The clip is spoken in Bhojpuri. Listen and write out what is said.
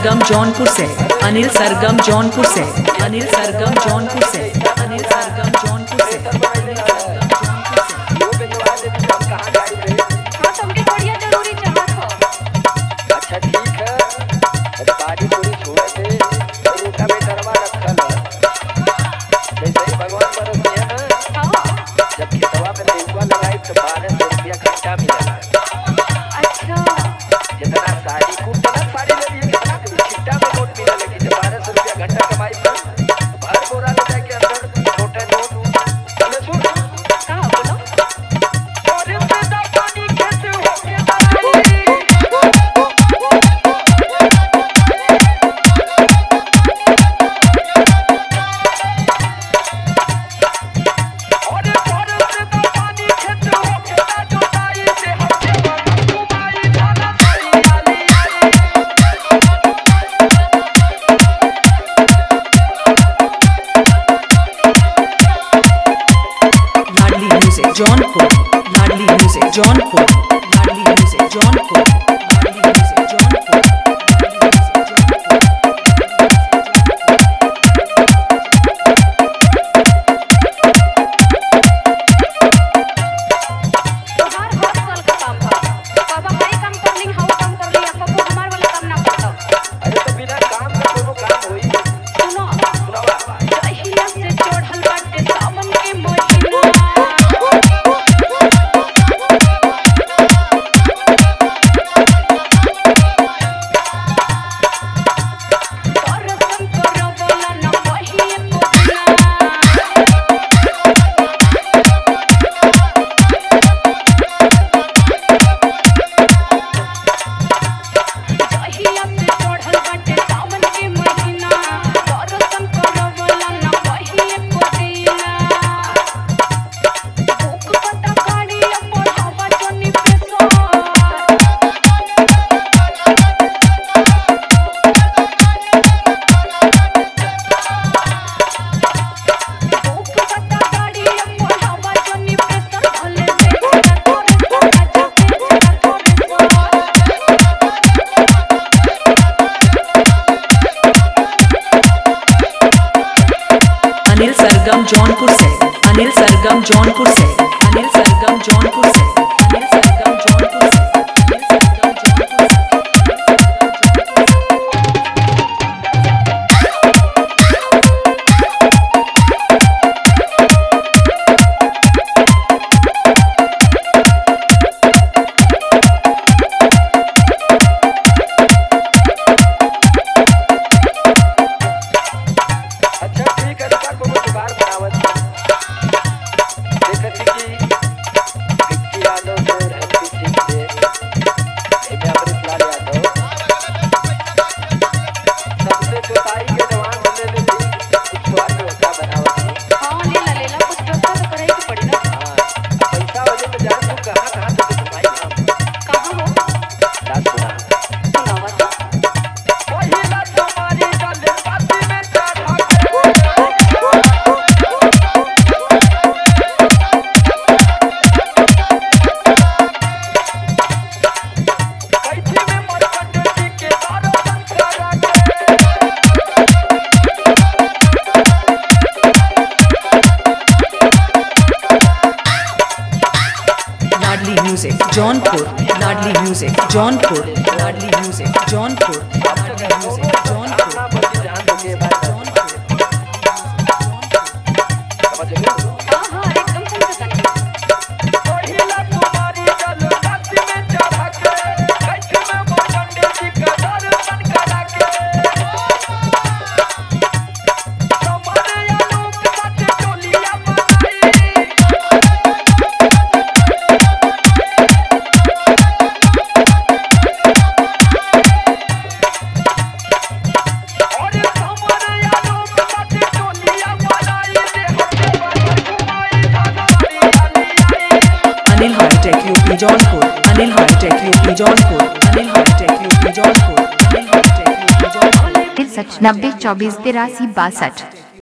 सरगम जौनपुर से अनिल सरगम जौनपुर से अनिल सरगम जौनपुर से अनिल सरगम जौनपुर से अनिल सरगम जौनपुर से वो भिजवा दे तो हम कहाँ जाई रे हाँ तुमके बढ़िया जरूरी चाहत हो अच्छा ठीक है अरे गाड़ी पूरी छोड़ दे और रूटा में डरवा रखल है जैसे ही भगवान बरस दिया ना हाँ जब खेतवा में नेहुआ लगाई तो बारह सौ रुपया घंटा मिला अच्छा जितना साड़ी कूट ना साड़ी ले लिए कितना के छिट्टा में नोट मिला लेकिन जब बारह सौ रुपया घंटा कमाई पर बारह बोरा ले जाके अंदर छोटे नोट चले सुन कहाँ बोलो और पैदा पानी कैसे हो गया और पैदा पानी कैसे हो गया जो ताई से हमसे घुमाई जाना ताई वाली Ladli music Jaunpur Ladli music Jaunpur Ladli music Jaunpur Ladli music Jaunpur Ladli music Jaunpur तोहार हर साल का काम बा बाबा हाई काम कर ली हाउ काम कर ली अब को हमार वाला काम ना करता अरे तो बिना काम का कोनो काम होई सुनो सुनावा दहिया से चढ़ल बाटे सावन के महीना दर्शन करवला न पहिए पुछना दहिया से चढ़ल बाटे सावन के महीना दर्शन करवला न पहिए पुछना भूख पता गाड़ी बढ़ावा जनी पेशा भूख पता गाड़ी बढ़ावा जनी पेशा भले देखा तोरे सारा जाके तोरे अनिल सरगम जौनपुर से अनिल सरगम जौनपुर से अनिल सरगम जौनपुर से अनिल सरगम जौनपुर से अनिल सरगम जौनपुर से अच्छा ठीक है का कोनो जुगाड़ बनावत देखत कि विक्की यादव से रहती ठीक से एमे अमृत लाल यादव सबसे जोताई के जवान होने ले भी कुछ जुगाड़ व्यवस्था बनावत हाँ लेला लेला कुछ व्यवस्था तो करे के पड़ी ना हाँ पैसा वजह तो जान तू कहाँ कहाँ से घुमाई हम कहाँ हो बात सुना सुनावा तो पहिला तुम्हारी गल पाती में चढ़ा कैथी में मरकट जी के दारो संस्कारा के Ladli music Jaunpur Ladli music Jaunpur Ladli music Jaunpur Ladli music Jaunpur अपना बच्ची जान दो के बाद समझ लो हाँ हाँ एकदम समझ सके पहिला तुम्हारी गल पाती में चढ़ा के कैथी में मरकट जी के दारो संस्कारा के तुम्हारे आलोक सच टोलिया बनाई और हमारे आलोक सच टोलिया बनाई दे हमके पर घुमाई धागारी वाली आई Anil hi tech UP Jaunpur Anil hi tech UP Jaunpur Anil hi tech UP Jaunpur Anil hi tech UP Jaunpur तिरसठ नब्बे चौबीस तिरासी बासठ